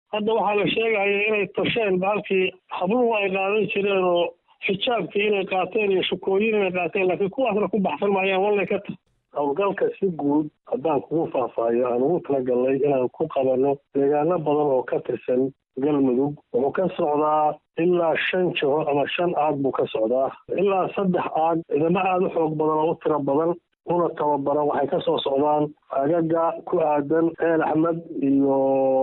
hadda waxaa la sheegaya inay tasheen bahalkii habluhu ay qaadan jireen oo xijaabkii inay qaateen iyo shukooyin inay qaateen laakiin kuwaasna ku baxsan maayaan wallay ka ta howlgalka si guud haddaan kugu faahfaahiyo aan ugu talagalnay inaan ku qabanno deegaano badan oo ka tirsan galmudug wuxuu ka socdaa ilaa shan jiho ama shan aag buu ka socdaa ilaa saddex aag ciidamo aada u xoog badan oo u tiro badan una tababaran waxay ka soo socdaan aagaga ku aadan ceel axmed iyo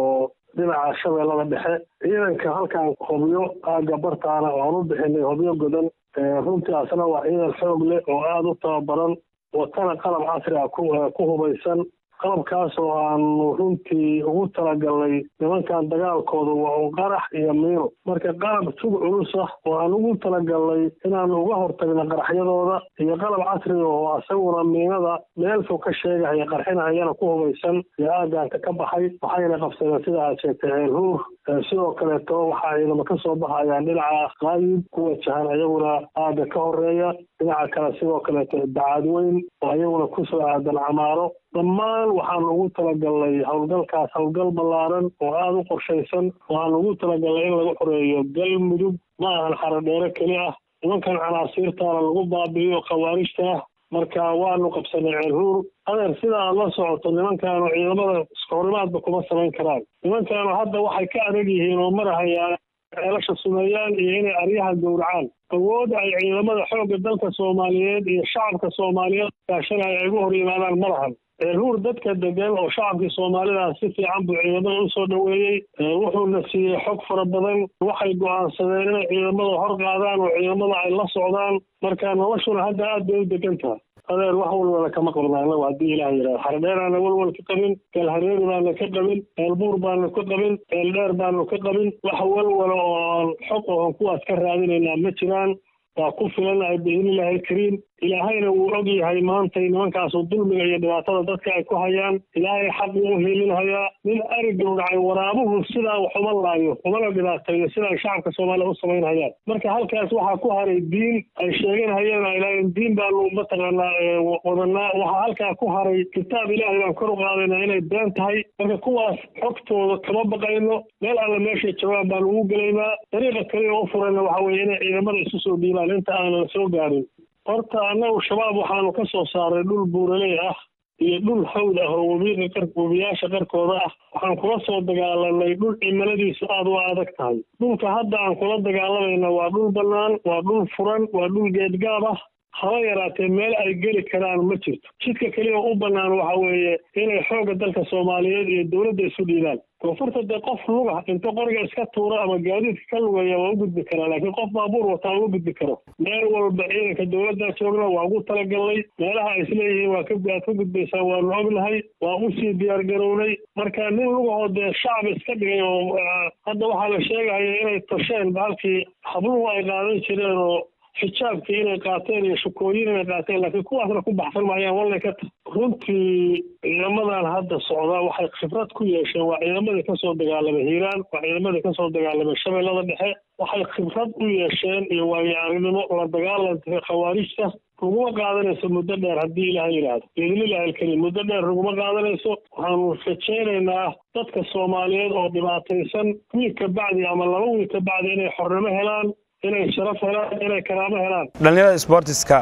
dhinaca shabeellada dhexe ciidanka halkaan hobyo aagga bartaana waan u bixinay hobyo godan runtii asna waa ciidan xoog leh oo aada u tababaran watana qalab casri ah ku hubaysan qalabkaas oo aanu runtii ugu talagalnay nimankan dagaalkooda waa un qarax iyo miino marka qalab tug culus ah oo aan ugu talagalnay inaanu uga hortagno qaraxyadooda iyo qalab casriga oo asaguna miinada meel fog ka sheegahaya qarxinahayana ku hubaysan iyo aagaanka ka baxay waxayna qabsadeen sida aad sheegtay ceel huur sidoo kaleeto waxaa ciidamo ka soo baxayaan dhinaca qaayib ku wajahan iyaguna aagga ka horeeya dhinaca kale sidoo kaleeto dacaadweyn oo iyaguna kusoo aadan camaaro dhammaan waxaan ugu talagalnay howlgalkaas howlgal ballaaran oo aada u qorshaysan waxaan ugu talagalnay in lagu xoreeyo galmudug ma ahan xarodheero keli ah nimankan canaasiirtaana lagu baabi'iyo khawaarijta ah marka waanu qabsanay ceelhuur adeer sida aad la socoto nimankaanu ciidamada iskahorimaadba kuma samayn karaan nimankaanu hadda waxay ka adag yihiin oo marahayaan ceelasha sumeeyaan iyo inay aryaha gowracaan awoodda ay ciidamada xoogga dalka soomaaliyeed iyo shacabka soomaaliyeed kaashanaya ay ugu hor yimaadaan ma lahan ceelhuur dadka degan oo shacabkii soomaalida si fiican buu ciidamada u soo dhoweeyey wuxuuna siiyey xog fara badan waxay go'aansadeen inay ciidamada hor qaadaan oo ciidamada ay la socdaan marka noloshuna hadda aad bay u degan tahay adeer wax walwala kama qabna anagu haddii ilaah yidhahdo xardheeraana walwal ka qabin galhareeri baana ka qabin ceelbuur baanu ka qabin ceeldheer baanu ka qabin wax walwala oo aan xog oon kuwaas ka raadinaynaa ma jiraan waa ku filanahay biidnillaahi alkariim ilaahayna wuu og yahay maantay nimankaasu dulmiga iyo dhibaatada dadka ay ku hayaan ilaahay xaq uu hiilinhayaa nin ari gowracay waraabuhu sidaa wax uma laayo umana dhibaateeyo sida ay shacabka soomaaliya u samaynhayaan marka halkaas waxaa ku haray diin ay sheeganhayeen ay lahayen diin baanu mataqaanaa wadanaa waxaa halkaa ku haray kitaab ilaahay baan kor u qaadayna inay been tahay marka kuwaas xogtooda kama baqayno meel alla meeshay joogaan baanu ugu gelaynaa dariiqa kaliya u furayna waxa weeye inay ciidamada isu soo dhiibaan inta aanan la soo gaarin horta annagu shabaab waxaanu ka soo saaray dhul buuraley ah iyo dhul hawd ah oo webiga webiyaasha qarkooda ah waxaan kula soo dagaalanay dhul cimiladiisu aada u adag tahay dhulka hadda aan kula dagaalamayna waa dhul bannaan waa dhul furan waa dhul geedgaab ah haba yaraatee meel ay geli karaan ma jirto jidka keliya u bannaan waxa weeye inay xoogga dalka soomaaliyeed iyo dowladda isu dhiibaan koonfurta dee qof luga inta qoriga iska tuura ama gaadiidka ka lugeeya waa u gudbi karaa laakiin qof baabuur wataa uma gudbi karo meel walba ciidanka dowladda joogna waa ugu talagalnay meelaha ay isleeyihiin waa ka aad ka gudbaysaan waanu ognahay waa usii diyaar garownay marka nin lugahoo dee shacab iska dhigay oo hadda waxaa la sheegaya inay tasheen bahalkii habluhu ay qaadan jireen oo xijaabkii inay qaateen iyo shukooyin inay qaateen laakiin kuwaasna ku baxsan maayaan wallay ka ta runtii ciidamadan hadda socda waxay khibrad ku yeesheen waa ciidamadii kasoo dagaalamay hiiraan waa ciidamadii kasoo dagaalamay shabeellada dhexe waxay khibrad u yeesheen iyo waayo aragnimo la dagaalanka khawaarijta laguma qaadanayso muddo dheer haddii ilaah yidhaahdo biidnillahi alkariim muddo dheer laguma qaadanayso waxaanu rajaynaynaa dadka soomaaliyeed oo dhibaataysan wiil ka bacdi ama laba wiil ka bacdi inay xornimo helaan inay sharaf helaan inay karaamo helaan dhallinyarada sportiska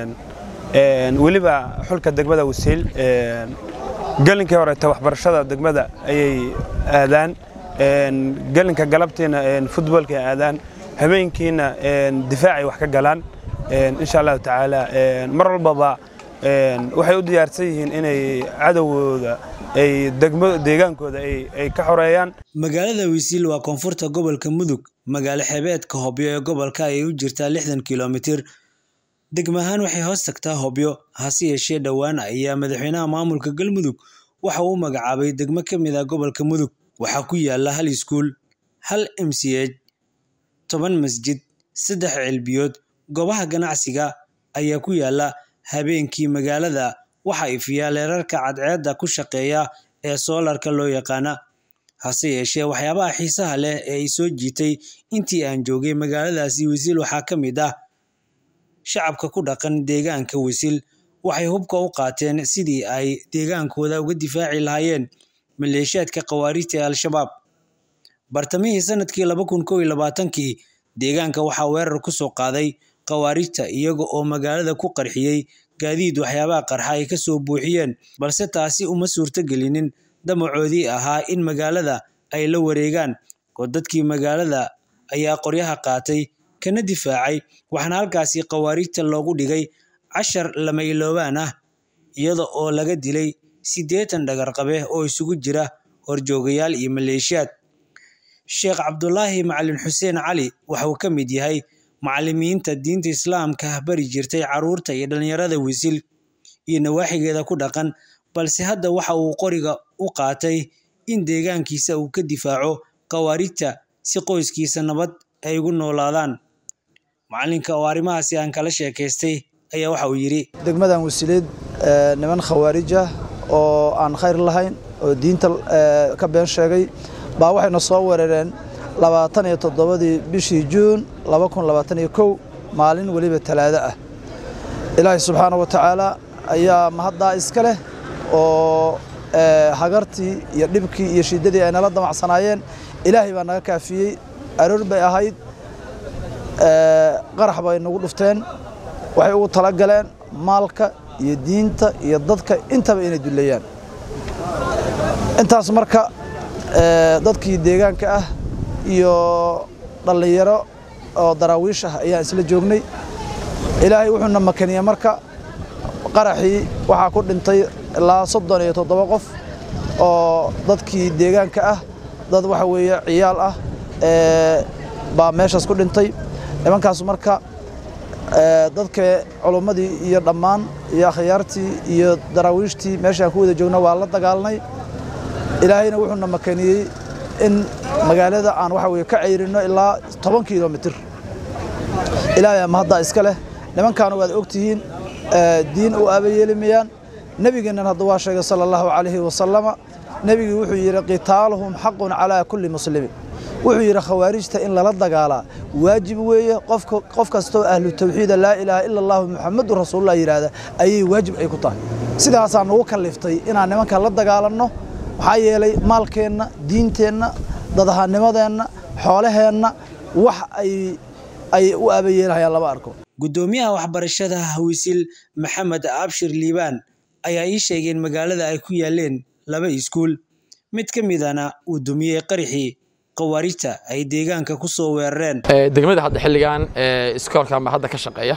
weliba xulka degmada wasiil gelinkii horeeta waxbarashada degmada ayay aadaan gelinka galabtiina futboolka ay aadaan habeenkiina difaacay wax ka galaan insha allahu tacaala mar walbaba waxay u diyaarsan yihiin inay cadowgooda ay deegaankooda ay ka xoreeyaan magaalada wisiil waa koonfurta gobolka mudug magaalo xeebeedka hobyo ee gobolka ayay u jirtaa lixdan kilomitir degma ahaan waxay hoos tagtaa hobyo hase yeeshee dhowaan ayaa madaxweynaha maamulka galmudug waxa uu magacaabay degmo ka mid ah gobolka mudug waxaa ku yaala hal iskuul hal m c h toban masjid saddex cilbiyood goobaha ganacsiga ayaa ku yaala habeenkii magaalada waxa ifiyaa leerarka cadceedda ku shaqeeya ee soolarka loo yaqaana hase yeeshee waxyaabaha xiisaha leh ee ay soo jiitay intii aan joogay magaaladaasi wasiil waxaa ka mid ah shacabka ku dhaqan deegaanka wasiil waxay hubka u qaateen sidii ay deegaankooda uga difaaci lahaayeen maleeshiyaadka khawaarijta ee al-shabaab bartamihii sanadkii laba kun kow iyo labaatankii deegaanka waxaa weerar ku soo qaaday khawaarijta iyaga oo magaalada ku qarxiyey gaadiid waxyaabaha qarxa ay ka soo buuxiyeen balse taasi uma suurtogelinin damacoodii ahaa in magaalada ay la wareegaan oo dadkii magaalada ayaa qoryaha qaatay kana difaacay waxaana halkaasi khawaarijta loogu dhigay cashar lama iloobaan ah iyada oo laga dilay siddeetan dhagarqabe oo isugu jira horjoogayaal iyo maleeshiyaad sheekh cabdulaahi macalin xuseen cali waxa uu ka mid yahay macallimiinta diinta islaamka bari jirtay carruurta iyo dhallinyarada wisil iyo nawaaxigeeda ku dhaqan balse hadda waxa uu qoriga u qaatay in deegaankiisa uu ka difaaco khawaarijta si qoyskiisa nabad ay ugu noolaadaan macallinka oo arrimahaasi aan kala sheekaystay ayaa waxa uu yidhi degmadan wasileed niman khawaarij ah oo aan khayr lahayn oo diinta ka been sheegay baa waxayna soo weerareen labaatan iyo toddobadii bishii juun laba kun labaatan iyo kow maalin weliba talaado ah ilaahay subxaana wa tacaala ayaa mahaddaa iska leh oo hagartii iyo dhibkii iyo shiddadii ay nala damacsanaayeen ilaahay baa naga kaafiyey aroor bay ahayd qarax bay nagu dhufteen waxay ugu tala galeen maalka iyo diinta iyo dadka intaba inay dulleeyaan intaas marka dadkii deegaanka ah iyo dhallinyaro oo daraawiish ah ayaan isla joognay ilaahay wuxuuna makaniyey marka qaraxii waxaa ku dhintay ilaa soddon iyo toddoba qof oo dadkii deegaanka ah dad waxa weeye ciyaal ah baa meeshaas ku dhintay nimankaas marka dadka culummadii iyo dhammaan iyo akhyaartii iyo daraawiishtii meeshaan ku wada joogna waa la dagaalnay ilaahayna wuxuuna makaniyey in magaalada aan waxa weye ka ceyrinno ilaa toban kilomitir ilaahay ama haddaa iska leh nimankaana waad ogtihiin diin u aabayeelimayaan nebigeennan hadda waa sheegay sala allahu calayhi wasalama nebigii wuxuu yidhi qitaaluhum xaqun calaa kulli muslimin wuxuu yidhi khawaarijta in lala dagaalaa waajib weeye qof kastoo ahlu tawxiida laa ilaaha ila allahu muxamadu rasuulullah yidhaahda ayay waajib ay ku tahay sidaasaa nagu kalliftay inaan nimanka la dagaalanno maxaa yeelay maalkeenna diinteenna dadahannimadeenna xoolaheenna wax ay u aabayeelahayaan lama arko guddoomiyaha waxbarashada wisil maxamed abshir liibaan ayaa ii sheegay in magaalada ay ku yaaleen laba iskuul mid ka midana uu dumiyey qaraxii khawaarijta ay deegaanka ku soo weerareen degmada hadda xilligan iskoolkan baa hadda ka shaqeeya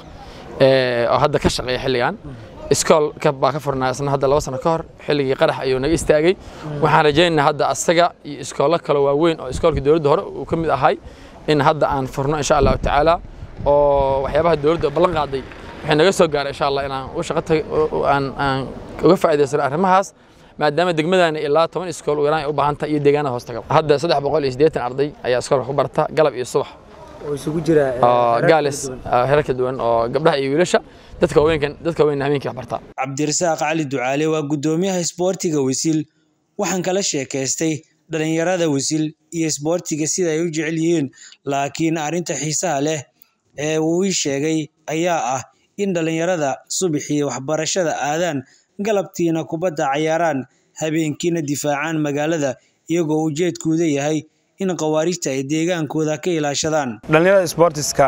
oo hadda ka shaqeeya xilligan iskoolka baa ka furnaa isna hadda laba sano ka hor xilligii qarax ayuu naga istaagay waxaan rajaynaynaa hadda asaga iyo iskoollo kale waaweyn oo iskoolka dowladda hore uu ka mid ahay in hadda aan furno insha allahu tacaala oo waxyaabaha dowladda ballan qaaday waxay naga soo gaaray insha allah inaan u shaqo aan aan uga faa'iidaysano arrimahaas maadaama degmadana ilaa toban iskool u yaraan ay u baahan tahay iyo deegaanada hoos taga hadda saddex boqol iyo siddeetan arday ayaa iskoolka ku barata galab iyo subax oo isugu jira gaalis herar kala duwan oo gabdhaha iyo wiilasha dadka haweenkan dadka haweenna habeenkii wax bartaa cabdirasaaq cali ducaale waa guddoomiyaha isboortiga wisil waxaan kala sheekaystay dhalinyarada wisil iyo isboortiga sida ay u jecel yihiin laakiin arrinta xiisaha leh ee uu ii sheegay ayaa ah in dhalinyarada subaxii waxbarashada aadaan galabtiina kubadda cayaaraan habeenkiina difaacaan magaalada iyagoo ujeedkooda yahay in khawaarijta ay deegaankooda ka ilaashadaan dhallinyarada sboortiska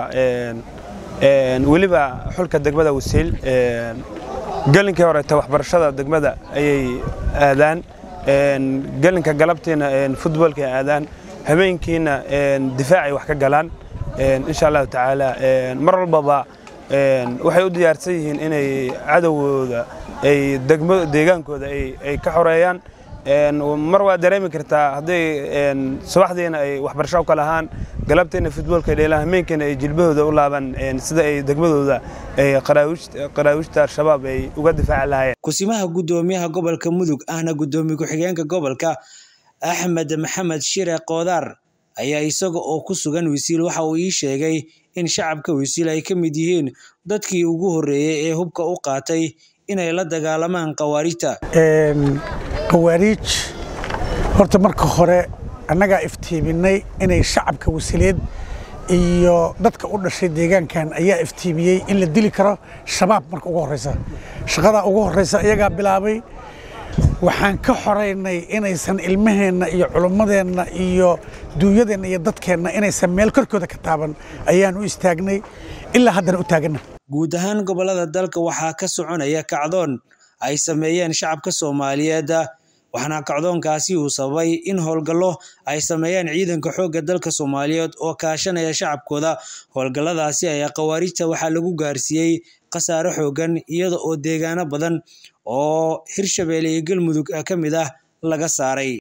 weliba xulka degmada wasiil gelinkii horeeta waxbarashada degmada ayay aadaan gelinka galabtiina futboolka aadaan habeenkiina difaacay wax ka galaan insha allahu tacaala mar walbaba waxay u diyaarsan yihiin inay cadowgooda ay deegaankooda ay ka xoreeyaan mar waa dareemi kartaa hadday subaxdiina ay waxbarasho u kala ahaan galabtiina futboolka dheelaan hameenkiina ay jilbahooda u laabaan sida ay degmadooda qaraawijta al-shabaab ay uga difaaci lahaayeen kusimaha guddoomiyaha gobolka mudug ahna guddoomiye ku-xigeenka gobolka axmed maxamed shire koodaar ayaa isaga oo ku sugan wisiil waxa uu ii sheegay in shacabka wisiil ay ka mid yihiin dadkii ugu horreeyey ee hubka u qaatay inay la dagaalamaan khawaarijta khawaariij horta marka hore annagaa iftiiminay inay shacabka wasileed iyo dadka u dhashay deegaankan ayaa iftiimiyey in la dili karo shabaab marka ugu horreysa shaqadaa ugu horreysa iyagaa bilaabay waxaan ka xoraynay inaysan ilmaheenna iyo culummadeenna iyo duunyadeenna iyo dadkeenna inaysan meel korkooda ka taaban ayaan u istaagnay ilaa haddana u taaganna guud ahaan gobollada dalka waxaa ka soconaya kacdoon ay sameeyeen shacabka soomaaliyeed waxaana kacdoonkaasi uu sababay in howlgallo ay sameeyaan ciidanka xoogga dalka soomaaliyeed oo kaashanaya shacabkooda howlgalladaasi ayaa khawaarijta waxaa lagu gaarsiiyey khasaare xooggan iyada oo deegaano badan oo hirshabeelle iyo galmudug ka mid ah laga saaray